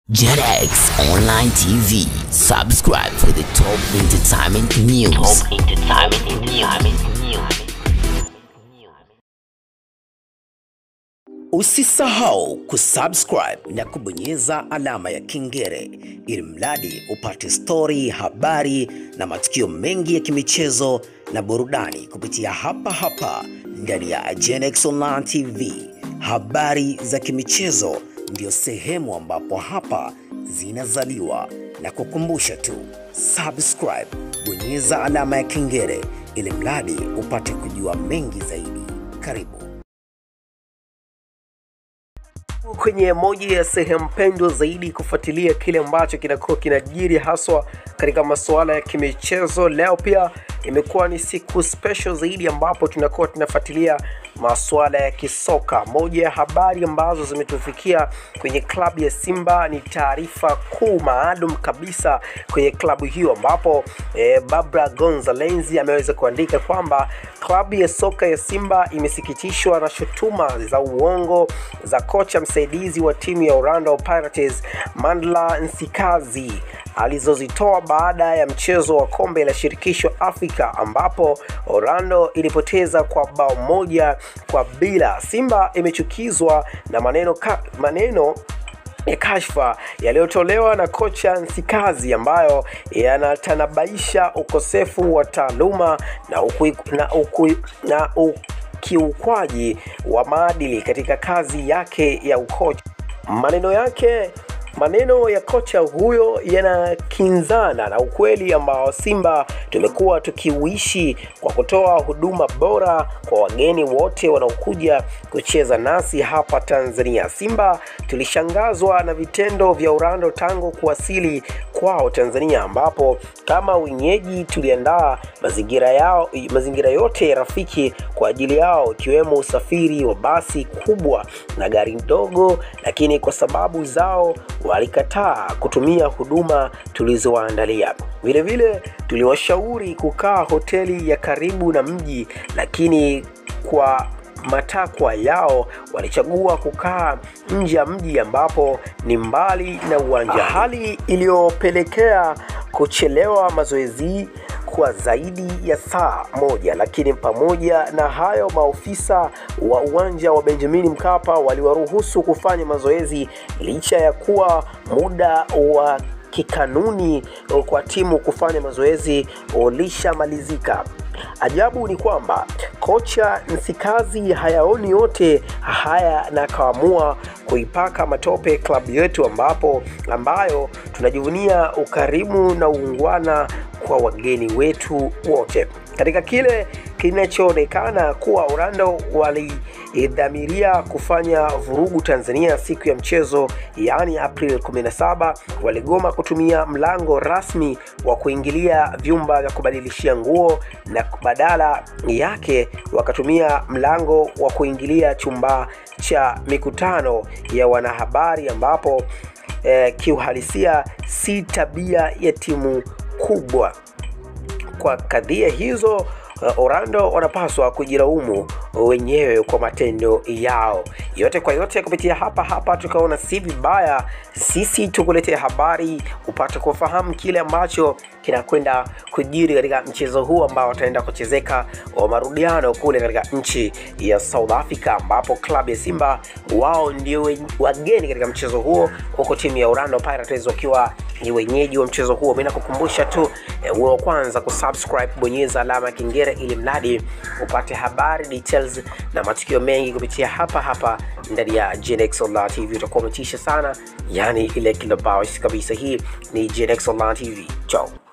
JetX Online TV. Subscribe for the top entertainment news. Top entertainment news. Usisahau kusubscribe na kubonyeza alama ya kengele ili mradi upate stori, habari na matukio mengi ya kimichezo na burudani kupitia hapa hapa ndani ya Genex Online TV. Habari za kimichezo ndio sehemu ambapo hapa zinazaliwa, na kukumbusha tu subscribe, bonyeza alama ya kengele ili mradi upate kujua mengi zaidi. Karibu. kwenye moja ya sehemu pendwa zaidi kufuatilia kile ambacho kinakuwa kinajiri haswa katika masuala ya kimichezo. Leo pia imekuwa ni siku special zaidi ambapo tunakuwa tunafuatilia masuala ya kisoka. Moja ya habari ambazo zimetufikia kwenye klabu ya Simba ni taarifa kuu maalum kabisa kwenye klabu hiyo, ambapo eh, Barbara Gonzalez ameweza kuandika kwamba klabu ya soka ya Simba imesikitishwa na shutuma za uongo za kocha msaidizi wa timu ya Orlando Pirates Mandla Nsikazi alizozitoa baada ya mchezo wa kombe la shirikisho Afrika ambapo Orlando ilipoteza kwa bao moja kwa bila. Simba imechukizwa na maneno, ka, maneno ya kashfa yaliyotolewa na kocha Nsikazi ambayo yanatanabaisha ukosefu wa taaluma na, ukui, na, ukui, na ukiukwaji wa maadili katika kazi yake ya ukocha. Maneno yake maneno ya kocha huyo yanakinzana na ukweli ambao Simba tumekuwa tukiuishi kwa kutoa huduma bora kwa wageni wote wanaokuja kucheza nasi hapa Tanzania. Simba tulishangazwa na vitendo vya Orlando tangu kuwasili kwao Tanzania, ambapo kama wenyeji tuliandaa mazingira yao mazingira yote rafiki kwa ajili yao, ikiwemo usafiri wa basi kubwa na gari ndogo, lakini kwa sababu zao walikataa kutumia huduma tulizowaandalia. Vilevile tuliwashauri kukaa hoteli ya karibu na mji, lakini kwa matakwa yao walichagua kukaa nje ya mji ambapo ni mbali na uwanja, hali iliyopelekea kuchelewa mazoezi kwa zaidi ya saa moja. Lakini pamoja na hayo, maofisa wa uwanja wa Benjamin Mkapa waliwaruhusu kufanya mazoezi licha ya kuwa muda wa kikanuni kwa timu kufanya mazoezi ulishamalizika. Ajabu ni kwamba kocha Nsikazi hayaoni yote haya na akaamua kuipaka matope klabu yetu ambapo ambayo tunajivunia ukarimu na uungwana kwa wageni wetu wote. Katika kile kinachoonekana kuwa Orlando walidhamiria kufanya vurugu Tanzania siku ya mchezo, yaani April 17, waligoma kutumia mlango rasmi wa kuingilia vyumba vya kubadilishia nguo na badala yake wakatumia mlango wa kuingilia chumba cha mikutano ya wanahabari ambapo eh, kiuhalisia si tabia ya timu kubwa. Kwa kadhia hizo uh, Orlando wanapaswa kujilaumu wenyewe kwa matendo yao. Yote kwa yote, kupitia hapa hapa tukaona si vibaya sisi tukuletea habari upate kufahamu kile ambacho kinakwenda kujiri katika mchezo huu ambao wataenda kuchezeka wa marudiano kule katika nchi ya South Africa, ambapo klabu ya Simba wao ndio wageni katika mchezo huo, huko timu ya Orlando Pirates wakiwa ni wenyeji wa mchezo huo. Mimi nakukumbusha tu eh, wa kwanza kusubscribe, bonyeza alama ya kengele ili mradi upate habari details na matukio mengi kupitia hapa hapa ndani ya Genex Online TV. Utakuwa umetisha sana, yani ile kilobash kabisa. Hii ni Genex Online TV. Ciao.